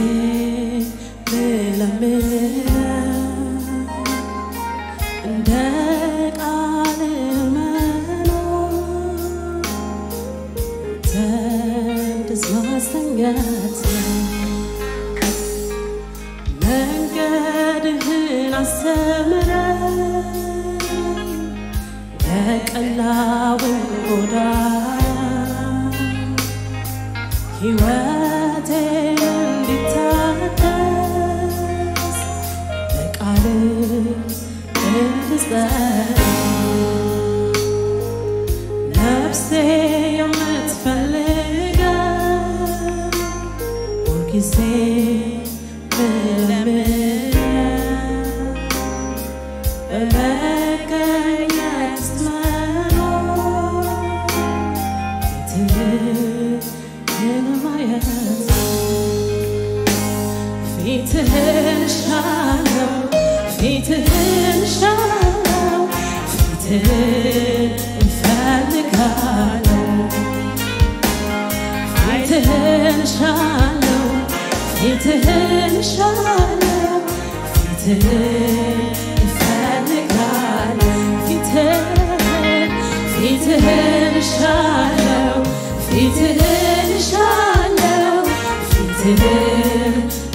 ልለምነው እንደ ቃል መኖር ተንድስ ማስተኛት መንገድህን አስተምረኝ የቀናውን ጎዳና ሕይወቴን እንዲታደስ በቃልህ እንድጸና ነፍሴ የምትፈልገው ሁልጊዜ ምለምነው በመገኘት መኖር ፊትህን ማየት ፊትህን ሻለው ፊትህን ሻለው ፊትህን እፈልጋለሁ ፊትህን ሻለው ፊትህን ሻለው ፊትህን እፈልጋለሁ ፊትህን ፊትህን ሻለው ፊትህን ሻለው ፊትህን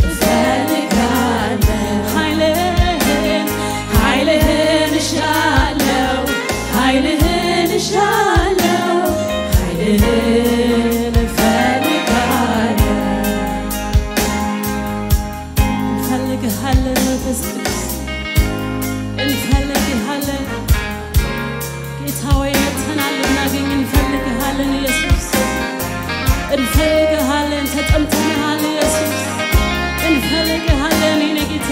እፈልጋለሁ ኃይልህን ኃይልህን ሻለው ኃይልህን ሻለው ኃይልህን እፈልጋለሁ እንፈልግሃለን መንፈስ ቅዱስ እንፈልግሃለን ጌታ ሆይ መጥተናል ልናገኝ እንፈልግሃለን ኢየሱስ እንፈልግሃለን ተጠምተንሃል ኢየሱስ እንፈልግሃለን የኔ ጌታ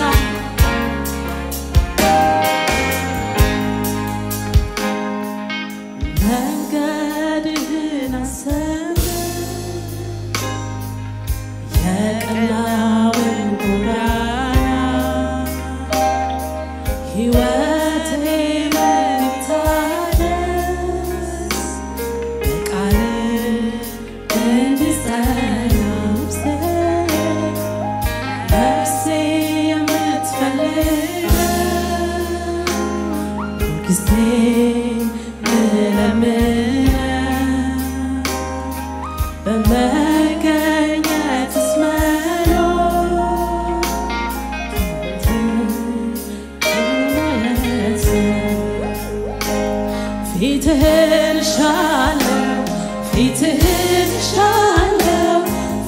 መንገድህን አሰብን የቀናውን ጎዳና ሕይወቴ መታደስ በቃልህ እንድጸና ነፍሴ የምትፈልገው ሁልጊዜ ምለምነው በመገኘትስ መኖር ፊትህን ሻለው ፊትህን ሻለው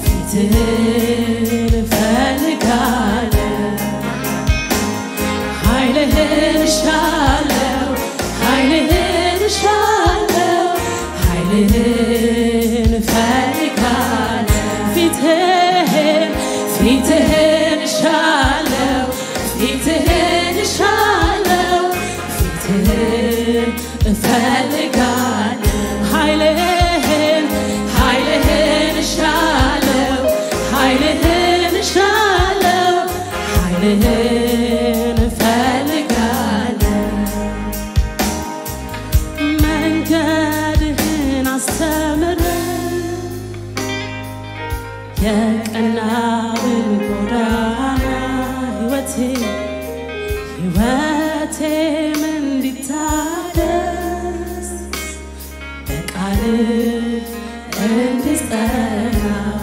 ፊትህን እፈልጋለሁ ኃይልህን ሻለው ኃይልህን ሻለው ኃይልህን እፈልጋለሁ ፊትህን ፊትህን ሻለው ፊትህን ሻለው ፊትህን እፈልጋለሁ ኃይልህን ኃይልህን ሻለው ኃይልህን ሻለው ኃይልህን እፈልጋለሁ መንገድህን አስተምረኝ የቀናውን ጎዳና ሕይወቴ ሕይወቴም እንዲታደስ በቃልህ እንድጸና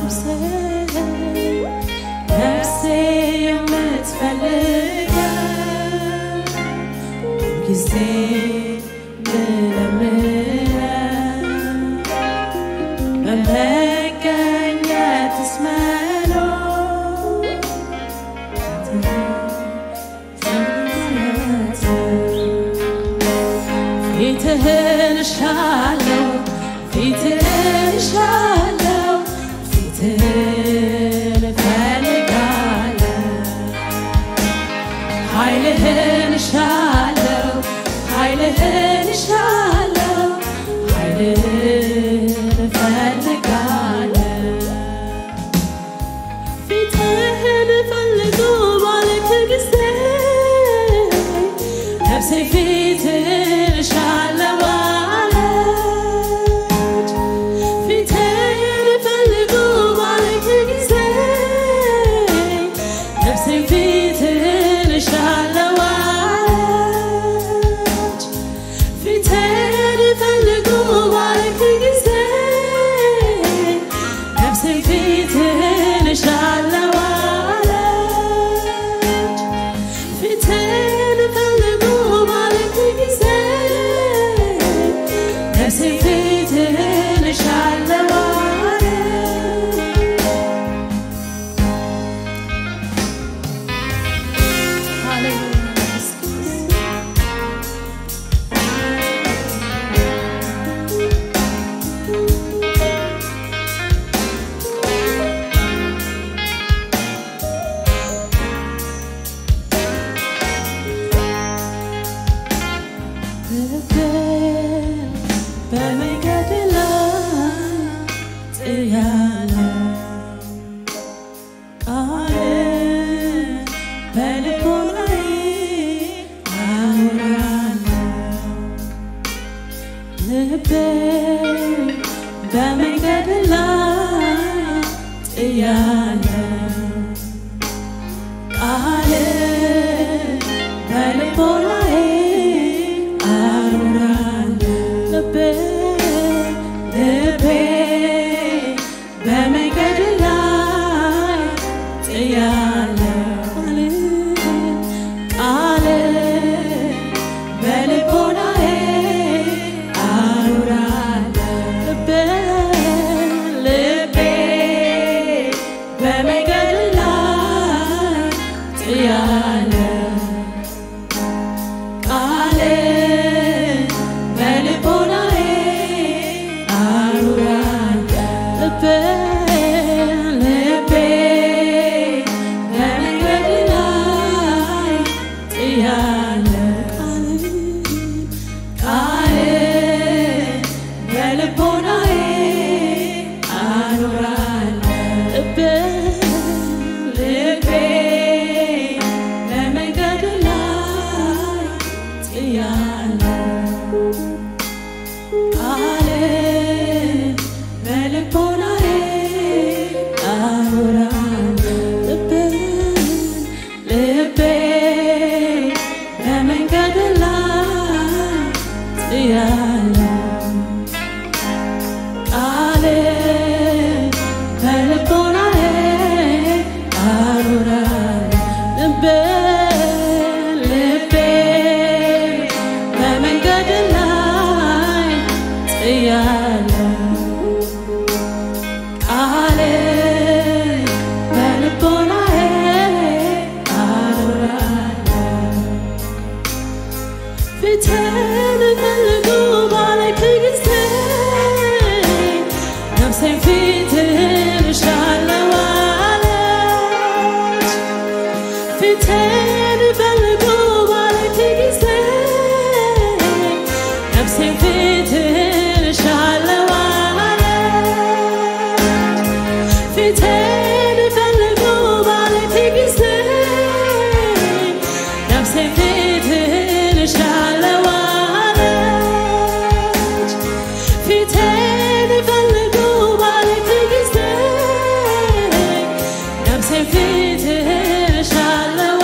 ነፍሴ የምትፈልገው ጊዜ ልለምነው በመገኘትስ መኖር ፊትህን ሻለው ፊትህን ሻለው ፊትህን እፈልጋለሁ ኃይልህን ሻለው ኃይልህን ሻለው ኃይልህን እፈልጋለሁ ፊትህን ፈልጎ ባልክ ጊዜ ነፍሴ ፊትህን ሻለው አለች ፊትህን ፈልጎ ባልክ ጊዜ ፊትህን ፈልጎ ባለች ጊዜ ነፍሴ ፊትህን እሻለሁ አለች። ፊትህን ፈልጎ ባለች ጊዜ ነፍሴ ፊትህን እሻለሁ አለች። ፊትህን ፈልጎ ባለች ጊዜ ነፍሴ ፊትህን እሻለሁ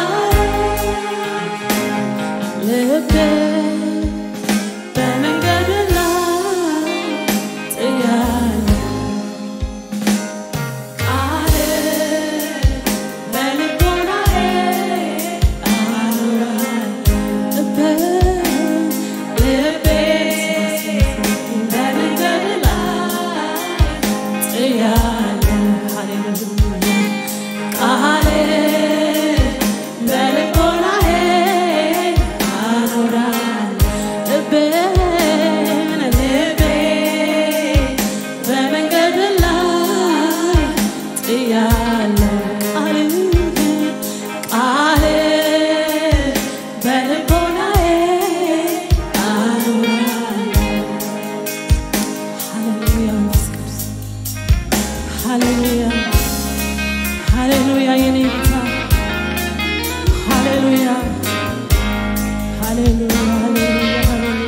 አለች። ልቤ በመንገድ ላይ ጥያለሁ በመንገድ ላይ ጥያለሁ ቃልህን ቃልህን በልቦናዬ አኖራለሁ። ሃሌሉያ መንፈስ ቅዱስ ሃሌሉያ ሃሌሉያ የኔ ጌታ ሃሌሉያ ሃሌሉያ ሃሌሉያ ሃሌሉያ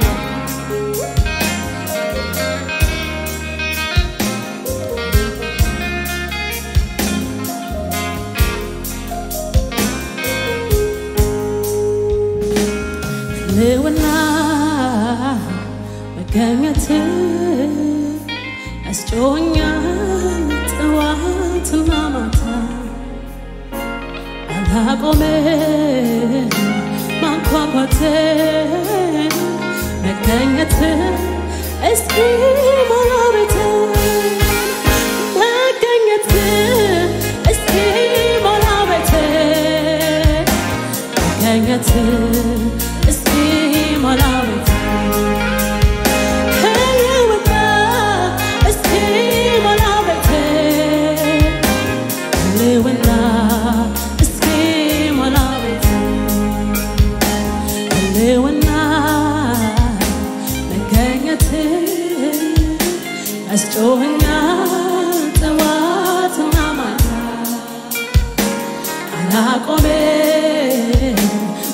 ህልውና መገኘት ያስጮኛል ጠዋትና ማታ አላቆምም ማንኳኳትን መገኘት እስኪ ሞላ ቤቴን መገኘት እስኪ ሞላ ቤቴን መገኘት እስኪ ሞላ ቤቴን ህልውና እስኪ ሞላ ቤቴን ህልውና እስኪ ሞላ ቤቴን ህልውና መገኘት ያስጮኸኛል ጠዋትና ማታ አላቆምም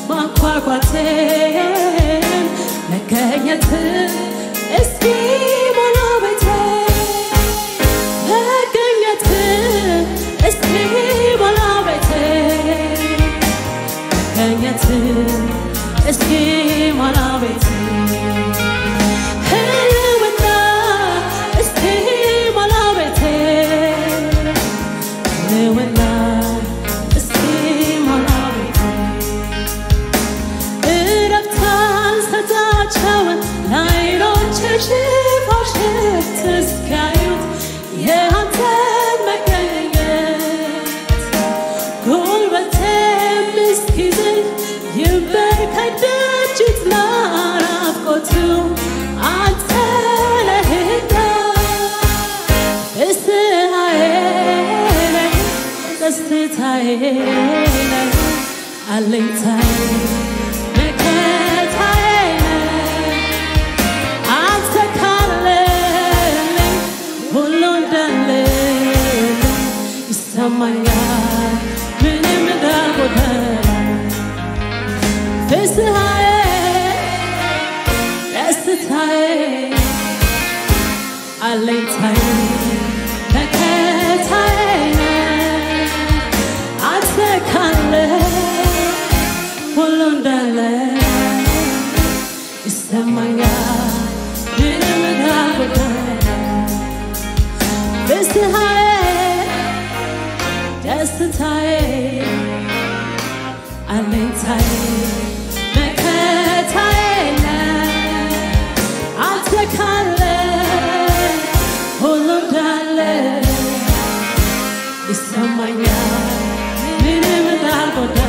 ማንኳኳቴን መገኘት እስኪ ሞላ ቤቴን መገኘት እስኪ ሞላ ቤቴን መገኘት እስኪ ሞላ ቤቴን ህልውና እስኪ ሞላ ቤቴን ህልውና እስኪ ሞላ ቤቴን እረፍታን ሰጣቸውን ለዓይኖችሽ ሽፋሽፍት እስኪያዩት የአንተን መገኘት ጉልበቴም እስኪዝል ይንበርከክ ደጅት ናፍቆቱ አንተ ነህና ደስታዬ ነህ ደስታዬ ነህ አለኝታዬ መከታዬ ነህ አንተ ካለልኝ ሁሉ እንዳለልኝ ይሰማኛል ምንም እንዳልጎደለ ፍስሐዬ ደስታዬ አለኝታዬ መከታዬ ነህ አንተ ካለ ሁሉ እንዳለ ይሰማኛል ምንም እንዳልጎደለ ፍስሐዬ ደስታዬ አለኝታዬ መከታዬ ነህ አንተ ካለ ሁሉ እንዳለ ይሰማኛል ምንም እንዳልጎደለ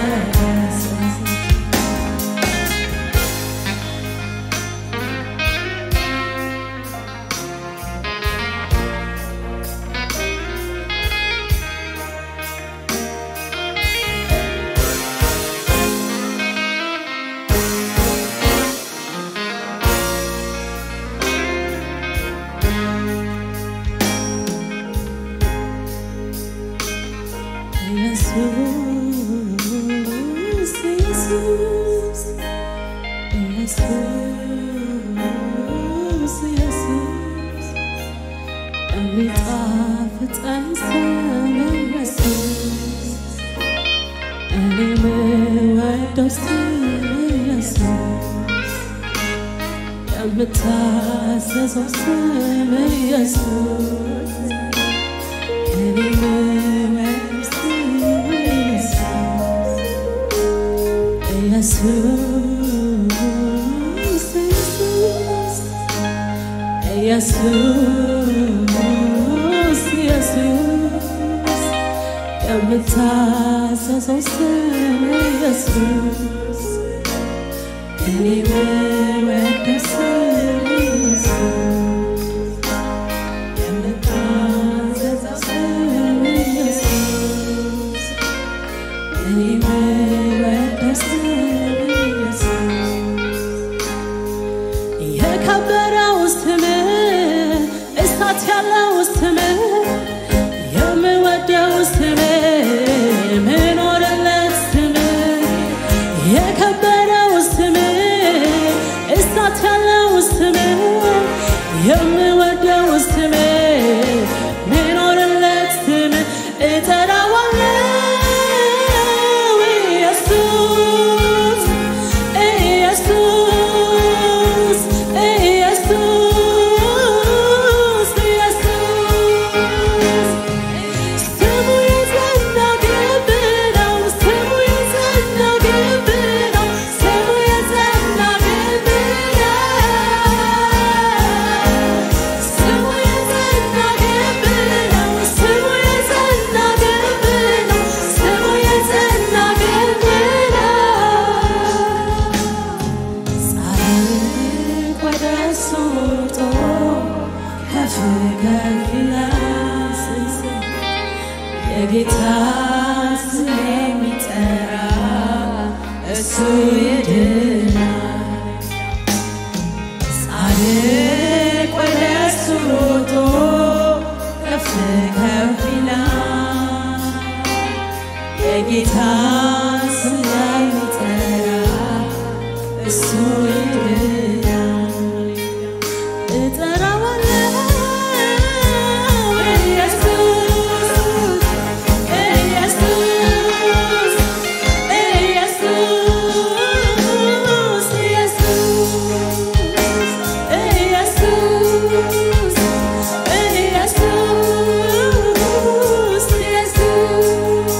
የምወደው ስም ኢየሱስ የምታዘዘው ስም ኢየሱስ እኔ የምወደው ስም ኢየሱስ ኢየሱስ ኢየሱስ ኢየሱስ የምታዘዘው ስም ኢየሱስ እኔ የምወደው ስም ኢየሱስ የምታዘዘው ስም ኢየሱስ እኔ የምወደው ስም ኢየሱስ የከበረው ስም እሳት ያለው ስም የምወደው ስም ምኖርለት ስም የከበረው ስም እሳት ያለው ስም የምወደው ስም ምኖርለት ስም እጠራዋለሁ ኢየሱስ ኢየሱስ ኢየሱስ ኢየሱስ ስሙ የጸና ግንብ ነው ስሙ የጸና ግንብ ነው ስሙ የጸና ግንብ ነው ስሙ የጸና ግንብ ነው ስሙ የጸና ግንብ ነው ስሙ የጸና ግንብ ነው ጻድቅ ወደ እሱ ሮጦ ከፍ ከፍ ይላል የጌታ ስም የሚጠራ እሱ ይድናል። ጻድቅ ወደ እሱ ሮጦ ከፍ ከፍ ይላል የጌታ ስም የሚጠራ እሱ ይድናል። እጠራዋለሁ ኢየሱስ ኢየሱስ ኢየሱስ ኢየሱስ ኢየሱስ ኢየሱስ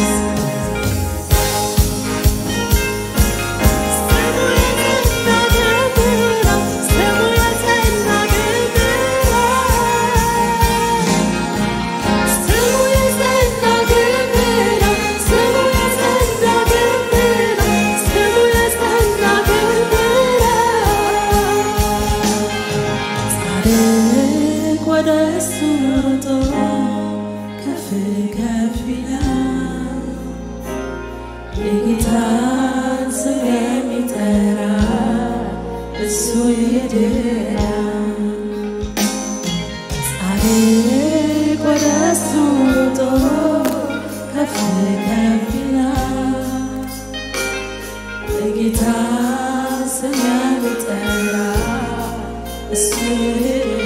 ጻድቅ ወደ እሱ ሮጦ ከፍ ከፍ ይላል የጌታን ስም የሚጠራ እሱ ይድናል። ጻድቅ ወደ እሱ ሮጦ ከፍ ከፍ ይላል የጌታን ስም የሚጠራ እሱ ይድናል።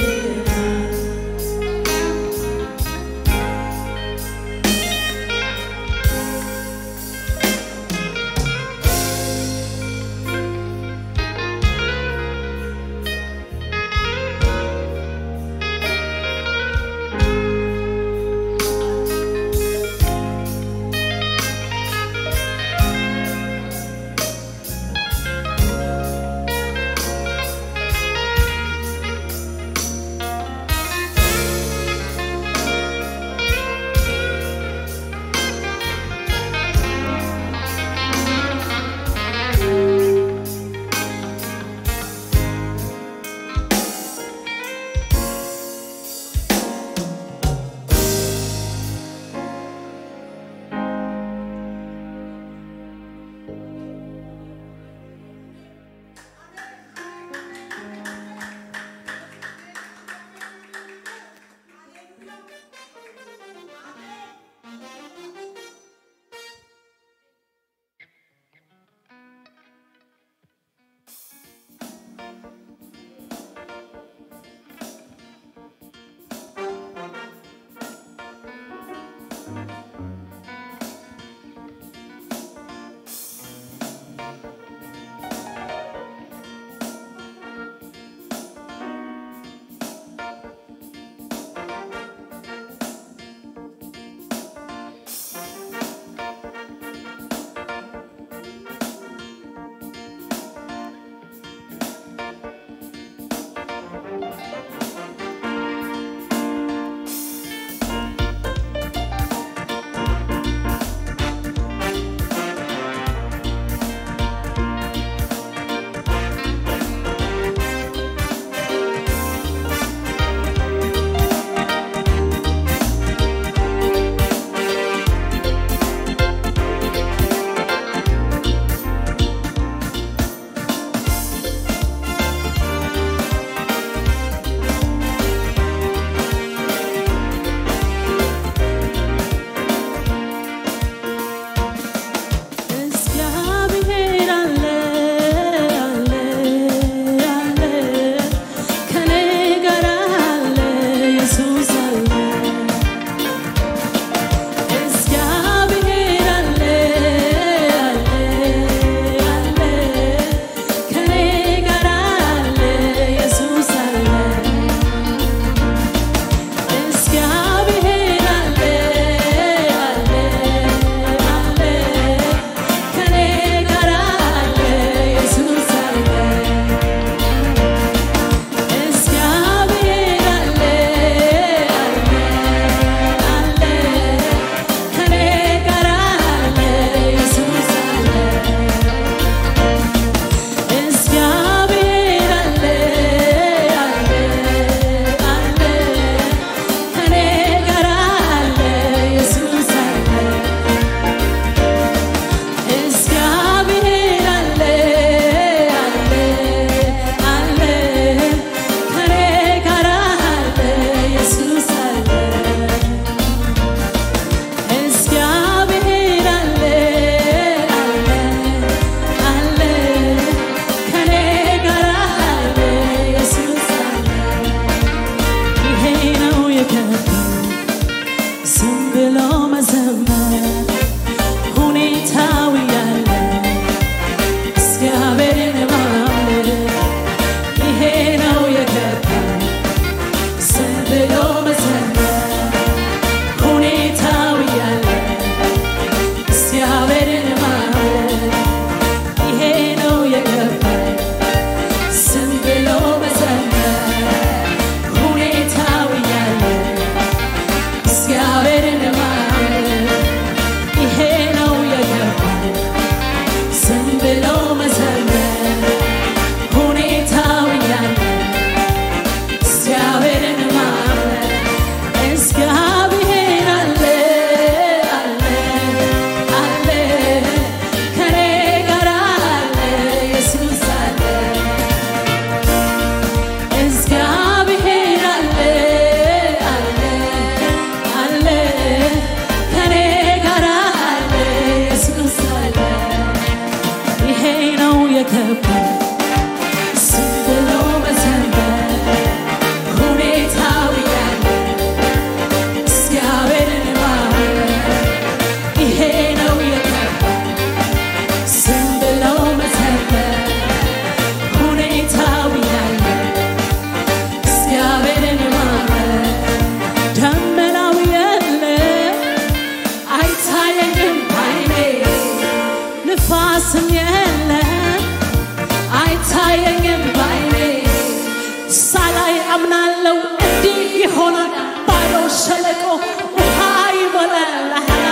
ንፋስም የለም አይታየኝም ባይኔ ሳላይ አምናለው እንዲህ ይሆናል ባዶ ሸለቆ ውሃ ይሞላል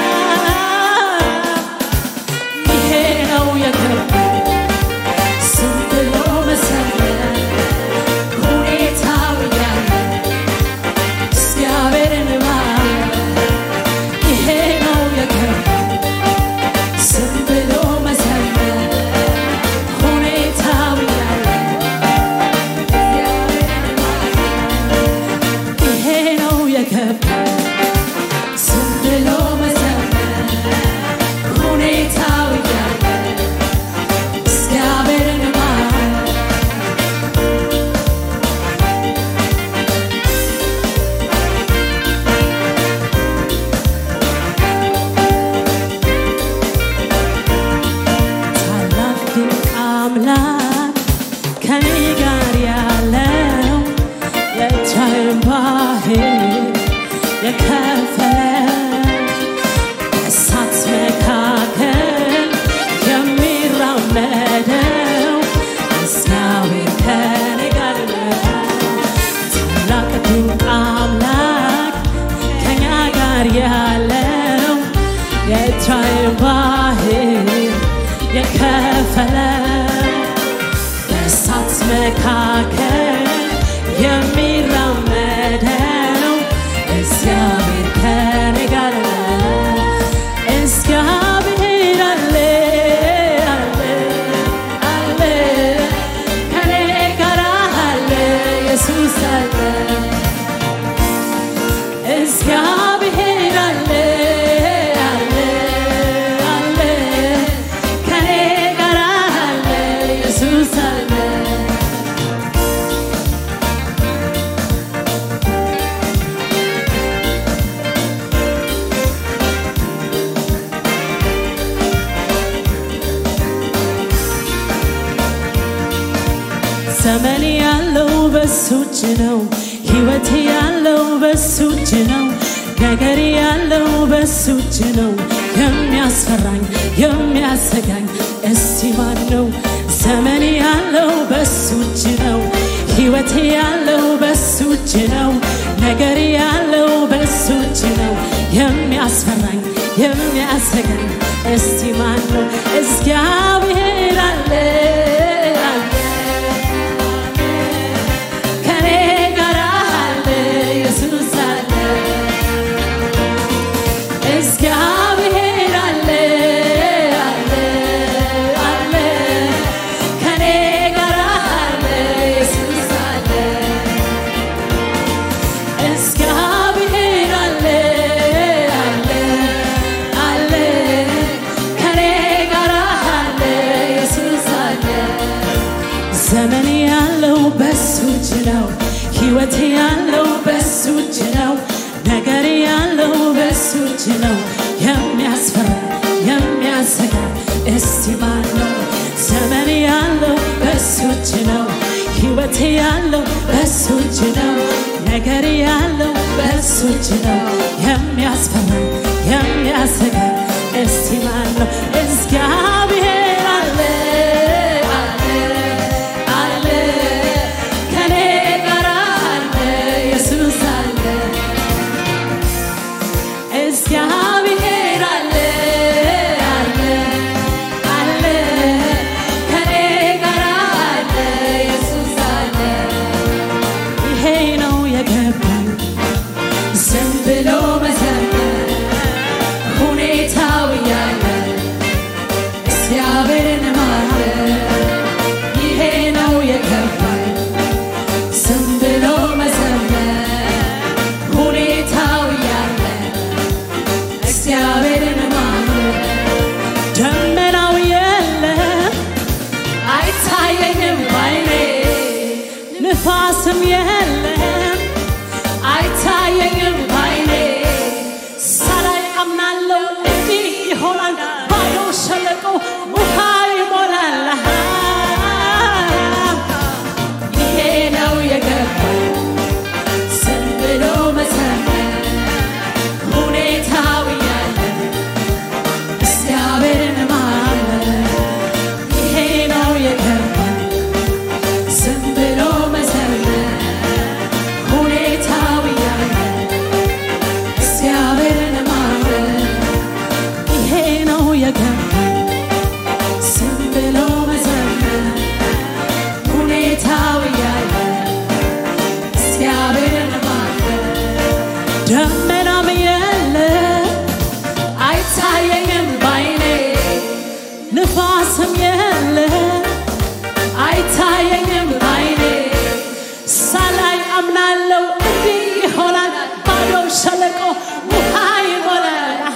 ይሄ ነው የገባኝ ዝም ብሎ መሰለኝ ሁኔታው ያለ እግዚአብሔርን ማመን ይሄ ነው የገባኝ ዝም ብሎ መሰለኝ ሁኔታው ያለ ይሄ ነው የገባኝ ዝም ብሎ መዘመር ሁኔታው እያለ እግዚአብሔርን ማመን ታላቅ ድንቅ አምላክ ከኔ ጋር ያለው የቻይን ባህር የከፈለ በእሳት መካከል የሚራመደው እግዚአብሔር ከኔ ጋር ነው። ታላቅ ድንቅ አምላክ ከኛ ጋር ያለው የቻይን ባህር የከፈለ በእሳት መካከል የሚራመደው እግዚአብሔር ከኔ ጋር ነው። እግዚአብሔር አለ አለ አለ ከኔ ጋር አለ ኢየሱስ አለ እግዚአብሔር አለ አለ አለ ከኔ ጋር አለ ኢየሱስ አለ ዘመን ያለው በሱ እጅ ነው። ሕይወት ያለው በሱ እጅ ነው። ነገር ያለው በሱ እጅ ነው። የሚያስፈራኝ የሚያሰጋኝ እስቲ ማን ነው? ዘመን ያለው በሱ እጅ ነው። ሕይወት ያለው በሱ እጅ ነው። ነገር ያለው በሱ እጅ ነው። የሚያስፈራኝ የሚያሰጋኝ እስቲ ማን ነው? እግዚአብሔር አለ አለ ከኔ ጋር አለ ኢየሱስ አለ እግዚአብሔር አለ አለ አለ ከኔ ጋር አለ ኢየሱስ አለ እግዚአብሔር አለ አለ አለ ከኔ ጋር አለ ኢየሱስ አለ ዘመን ያለው በሱ እጅ ነው። ሕይወት ያለው በሱ እጅ ነው። ነገር ያለው በሱ እጅ ነው። የሚያስፈራ የሚያሰጋ እስቲ ማን ነው? ዘመን ያለው በሱ እጅ ነው። ሕይወት ያለው በሱ እጅ ነው። ነገር ያለው በሱ እጅ ነው። የሚያስፈራ የሚያሰጋ እስቲ ማን ነው? እግዚአብሔር አለ አለ አለ ከኔ ጋር አለ ኢየሱስ አለ እግዚአብሔር አለ አለ አለ ከኔ ጋር አለ ኢየሱስ አለ ይሄ ነው የገባኝ ዝም ብሎ መዘመር ሁኔታው እያለ ስም የለ አይታየኝም አይኔ ሳላይ አምናለው እንዲህ ይሆናል ባዶ ሸለቆ ውሃ ይሞላል አሃ፣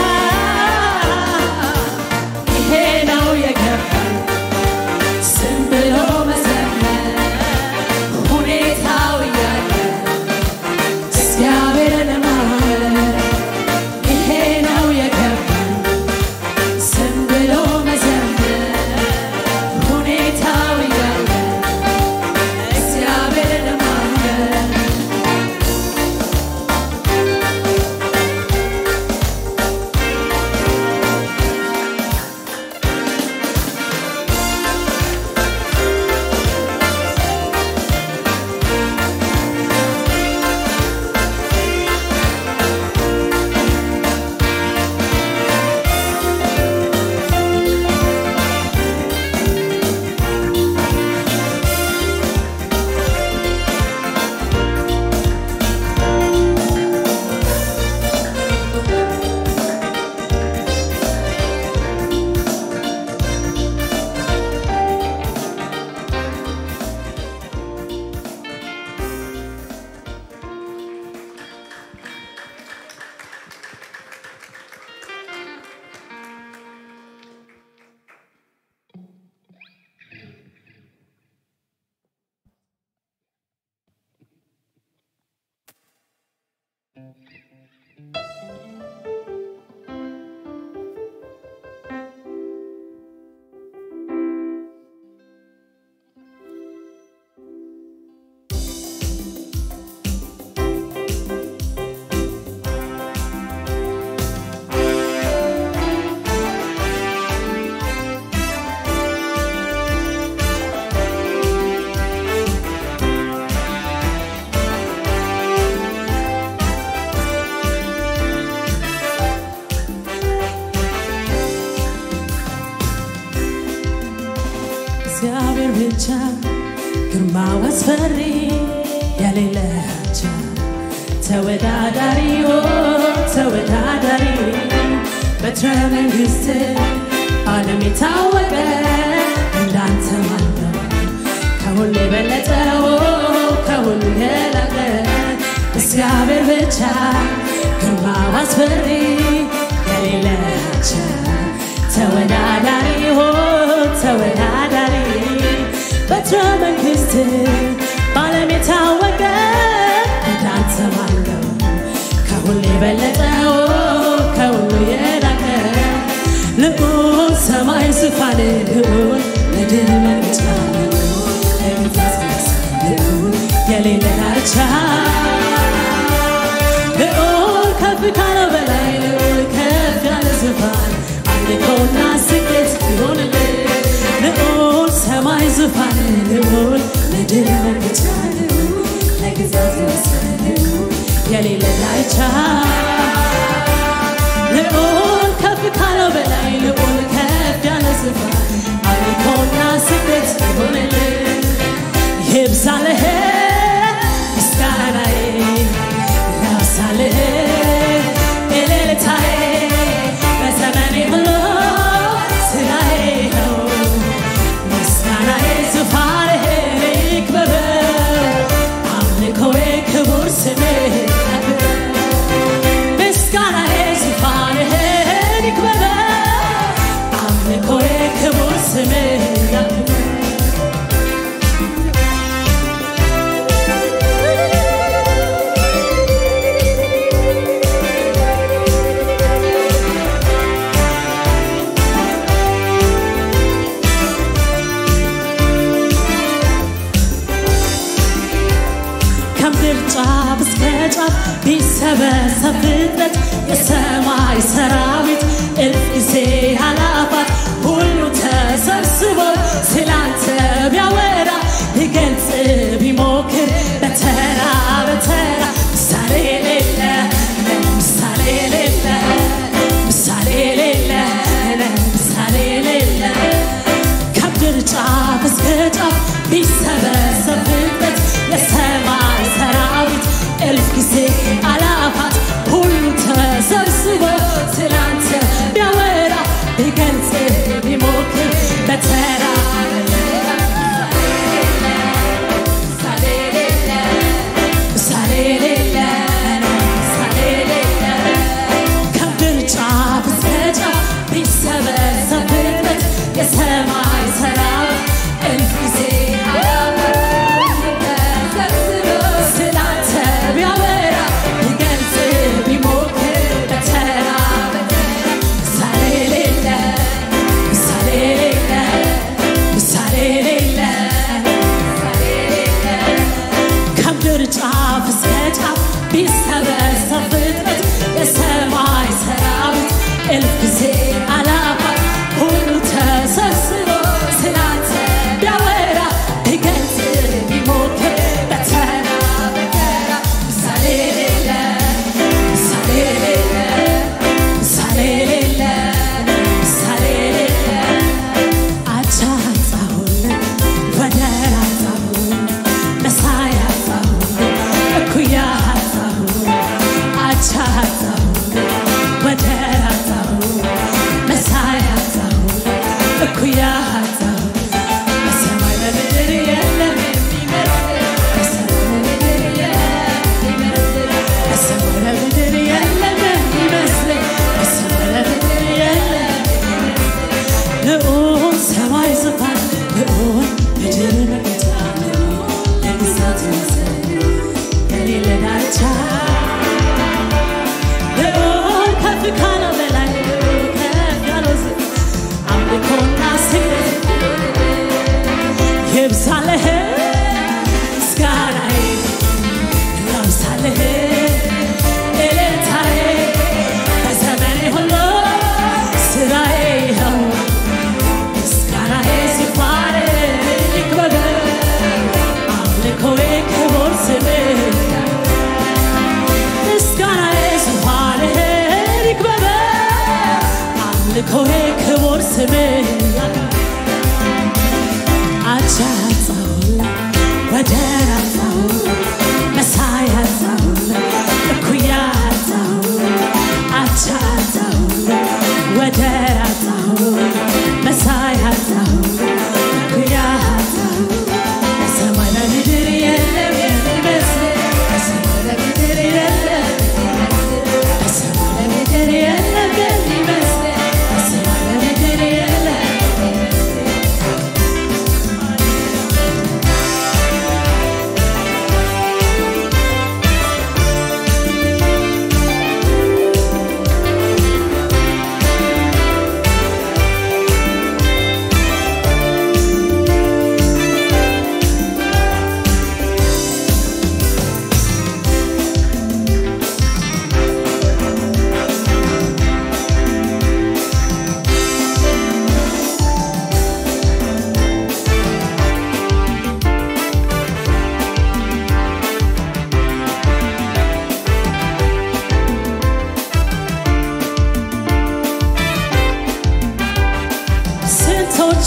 ይሄ ነው የገባኝ ዝም ብሎ መዘመር ሁኔታው እያለ እግዚአብሔርን ማመን ይሄ ነው የገባኝ ዝም ብሎ መዘመር ሁኔታው እያለ እግዚአብሔርን ማመን እግዚአብሔር ብቻ ግርማው አስፈሪ የሌለቻ ተወዳዳሪ ኦ ተወዳዳሪ በትረ መንግስት ዓለም የታወቀ እንዳንተ ማለው ከሁሉ የበለጠው ከሁሉ የላቀ እግዚአብሔር ብቻ ግርማው አስፈሪ የሌለቻ ተወዳዳሪ ሆ ተወዳዳሪ በትረ መንግስት በዓለም የታወቀ እንዳንተ ማለው ከሁሉ የበለጠው ከሁሉ የላቀ ልዑል ሰማይ ዙፋን ልዑል ምድር መቅጫ ለጌታ ስመስል ልዑል የሌለ ዳርቻ ልዑል ከፍ ካለው በላይ ልዑል ከፍ ያለ ዙፋን አምልኮና ስግደት ይሆንልህ ልዑል ሰማይ ዙፋን ልዑል ምድር መቅጫ ልዑል ለግዛት መስል ልዑል የሌለ ዳርቻ ልዑል ከፍ ካለው በላይ ልዑል ከፍ ያለ ዙፋን አምልኮና ስግደት ይሆንልህ ይብዛልህ ምስጋናዬ ያብዛልህ እልልታዬ በዘመኔ ሁሉ ስራዬ ነው ምስጋናዬ ዙፋንህን ይክበበው አምልኮዬ ክቡር ስምህ ያክብር ምስጋናዬ ዙፋንህን ይክበበው አምልኮዬ ክቡር ስምህ ያክብር ከምድር ጫፍ እስከ ጫፍ ቢሰበሰብ ፍጥረት የሰማይ ሰራዊት እልፍ ጊዜ አላፋት ሁሉ ተሰብስቦ ስላንተ ቢያወራ ሊገልጽ ቢሞክር በተራ በተራ ምሳሌ የሌለ ምሳሌ የሌለ ምሳሌ የሌለ ምሳሌ የሌለ ከምድር ጫፍ እስከ ጫፍ ቢሰበሰብ ፍጥረት የሰማይ ሰራዊት እልፍ ጊዜ አላፋት ሁሉ ተሰብስቦ ስላንተ ቢያወራ ቢገልጽ ቢሞክር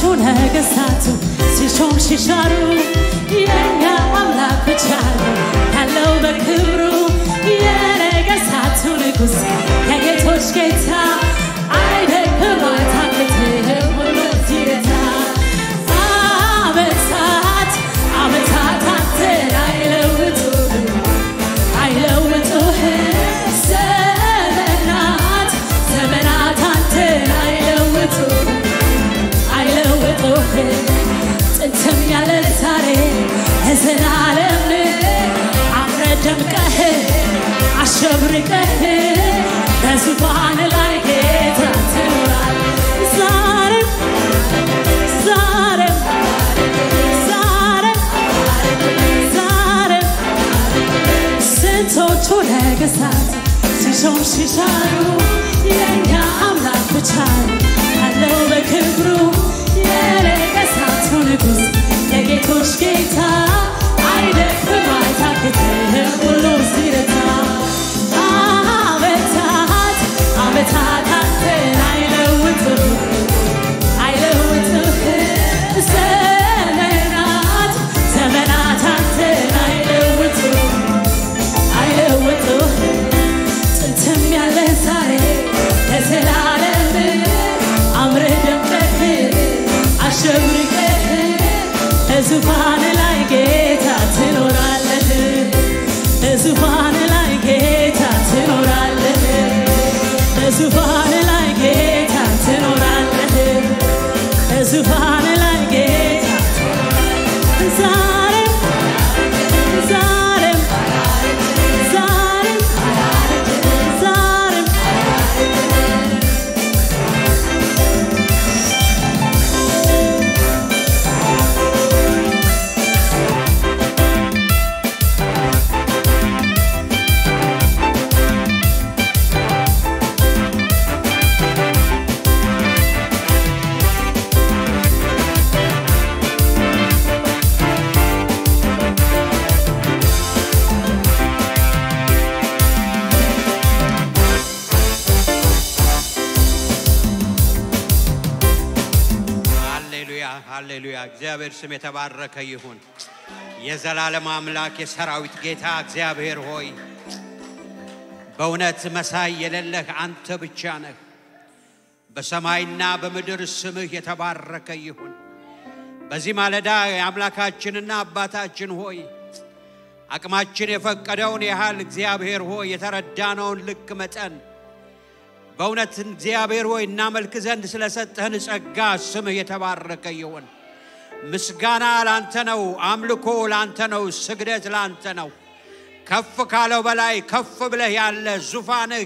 ነገሥታቱ ሲሾም ሲሻሩ የኛ አምላክ ብቻ ነው ያለው በክብሩ የነገሥታቱ ንጉሥ የጌቶች ጌታ አይደክም አይታክትም ሁሉ ሲረታ ዓመታት ዓመታት አንተን አይለውጡም አይለውጡህም ዘመናት ዘመናት አንተን አይለውጡም አይለውጡህም ጥንትም ያለ ዛሬ ለዘላለም አምረህ ደምቀህ አሸብርቀህ በዙፋን ላይ ጌታ ትኖራለህ ዛሬም ዛሬም ዛሬም ዛሬም ስንቶቹ ነገሥታት ሲሾም ሲሻሩ የእኛ አምላክ ብቻ ነው ያለው በክብሩ የነገሥታቱ ንጉሥ የጌቶች ጌታ አይደክም አይታክትም ሁሉ ሲረታ ዓመታት ዓመታት አንተን አይለውጥም አይለውጥም ዘመናት ዘመናት አንተን አይለውጥም አይለውጥም ጥንትም ያለ ዛሬ ለዘላለም አምረህ ደምቀህ አሸብርቀህ በዙፋን ላይ ጌታ ትኖራለህ በዙፋን ላይ ጌታ ትኖራለህ በዙፋን ላይ ጌታ ትኖራለህ በዙፋን ላይ ጌታ ዛሬም ዛሬም ዛሬም ዛሬም ሃሌሉያ ሃሌሉያ። እግዚአብሔር ስም የተባረከ ይሁን። የዘላለም አምላክ የሰራዊት ጌታ እግዚአብሔር ሆይ በእውነት መሳይ የሌለህ አንተ ብቻ ነህ። በሰማይና በምድር ስምህ የተባረከ ይሁን። በዚህ ማለዳ የአምላካችንና አባታችን ሆይ አቅማችን የፈቀደውን ያህል እግዚአብሔር ሆይ የተረዳነውን ልክ መጠን በእውነት እግዚአብሔር ሆይ እናመልክ ዘንድ ስለሰጠህን ጸጋ ስምህ የተባረከ ይሁን። ምስጋና ላንተ ነው፣ አምልኮ ላንተ ነው፣ ስግደት ላንተ ነው። ከፍ ካለው በላይ ከፍ ብለህ ያለ ዙፋንህ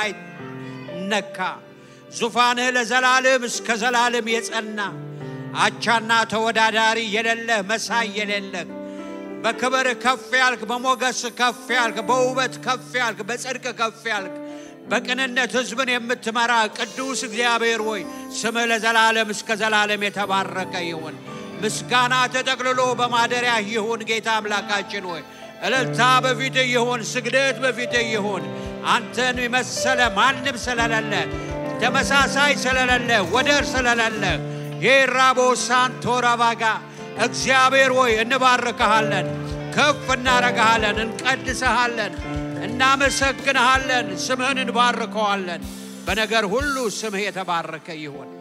የማይነካ ዙፋንህ ለዘላለም እስከ ዘላለም የጸና አቻና ተወዳዳሪ የሌለህ መሳይ የሌለህ በክብር ከፍ ያልክ፣ በሞገስ ከፍ ያልክ፣ በውበት ከፍ ያልክ፣ በጽድቅ ከፍ ያልክ በቅንነት ሕዝብን የምትመራ ቅዱስ እግዚአብሔር ሆይ ስምህ ለዘላለም እስከ ዘላለም የተባረከ ይሁን። ምስጋና ተጠቅልሎ በማደሪያ ይሁን። ጌታ አምላካችን ሆይ እልልታ በፊትህ ይሁን፣ ስግደት በፊትህ ይሁን። አንተን የመሰለ ማንም ስለሌለ፣ ተመሳሳይ ስለሌለ፣ ወደር ስለሌለ የራቦ ሳንቶ ረባጋ እግዚአብሔር ሆይ እንባርክሃለን፣ ከፍ እናረግሃለን፣ እንቀድሰሃለን፣ እናመሰግንሃለን፣ ስምህን እንባርከዋለን። በነገር ሁሉ ስምህ የተባረከ ይሁን።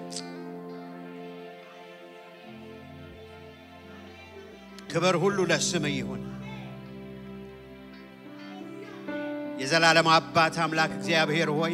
ክብር ሁሉ ለስምህ ይሁን። የዘላለም አባት አምላክ እግዚአብሔር ሆይ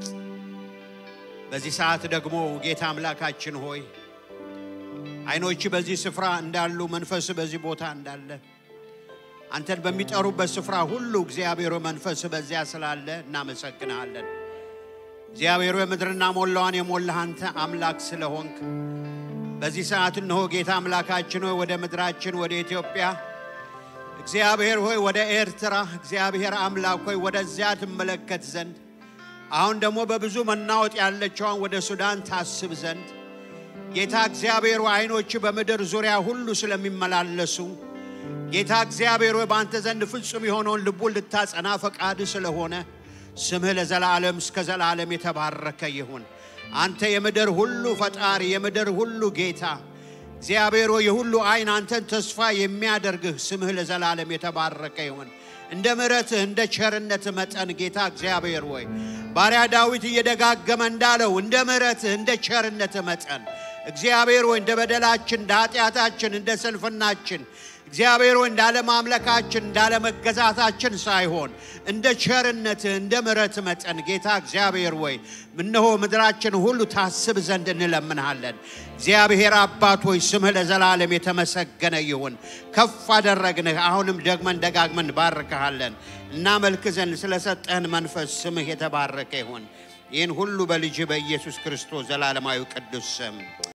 በዚህ ሰዓት ደግሞ ጌታ አምላካችን ሆይ ዓይኖች በዚህ ስፍራ እንዳሉ መንፈስ በዚህ ቦታ እንዳለ አንተን በሚጠሩበት ስፍራ ሁሉ እግዚአብሔር ሆይ መንፈስ በዚያ ስላለ እናመሰግንሃለን። እግዚአብሔር ሆይ ምድርና ሞላዋን የሞላህ አንተ አምላክ ስለሆንክ በዚህ ሰዓት እነሆ ጌታ አምላካችን ሆይ ወደ ምድራችን ወደ ኢትዮጵያ እግዚአብሔር ሆይ ወደ ኤርትራ እግዚአብሔር አምላክ ሆይ ወደዚያ ትመለከት ዘንድ አሁን ደግሞ በብዙ መናወጥ ያለችዋን ወደ ሱዳን ታስብ ዘንድ ጌታ እግዚአብሔር ሆይ ዓይኖች በምድር ዙሪያ ሁሉ ስለሚመላለሱ ጌታ እግዚአብሔር ሆይ በአንተ ዘንድ ፍጹም የሆነውን ልቡን ልታጸና ፈቃድ ስለሆነ ስምህ ለዘላለም እስከ ዘላለም የተባረከ ይሁን። አንተ የምድር ሁሉ ፈጣሪ፣ የምድር ሁሉ ጌታ፣ እግዚአብሔር ሆይ የሁሉ ዓይን አንተን ተስፋ የሚያደርግህ ስምህ ለዘላለም የተባረከ ይሁን። እንደ ምሕረትህ እንደ ቸርነትህ መጠን ጌታ እግዚአብሔር ሆይ ባሪያ ዳዊት እየደጋገመ እንዳለው እንደ ምሕረትህ እንደ ቸርነትህ መጠን እግዚአብሔር ሆይ እንደ በደላችን እንደ ኃጢአታችን እንደ ስንፍናችን እግዚአብሔር ሆይ እንዳለማምለካችን እንዳለመገዛታችን ሳይሆን እንደ ቸርነትህ እንደ ምሕረትህ መጠን ጌታ እግዚአብሔር ሆይ እነሆ ምድራችን ሁሉ ታስብ ዘንድ እንለምንሃለን። እግዚአብሔር አባት ሆይ ስምህ ለዘላለም የተመሰገነ ይሁን። ከፍ አደረግንህ። አሁንም ደግመን ደጋግመን ባርከሃለን። እናመልክ ዘንድ ስለሰጠህን መንፈስ ስምህ የተባረከ ይሁን። ይህን ሁሉ በልጅ በኢየሱስ ክርስቶስ ዘላለማዊ ቅዱስ ስም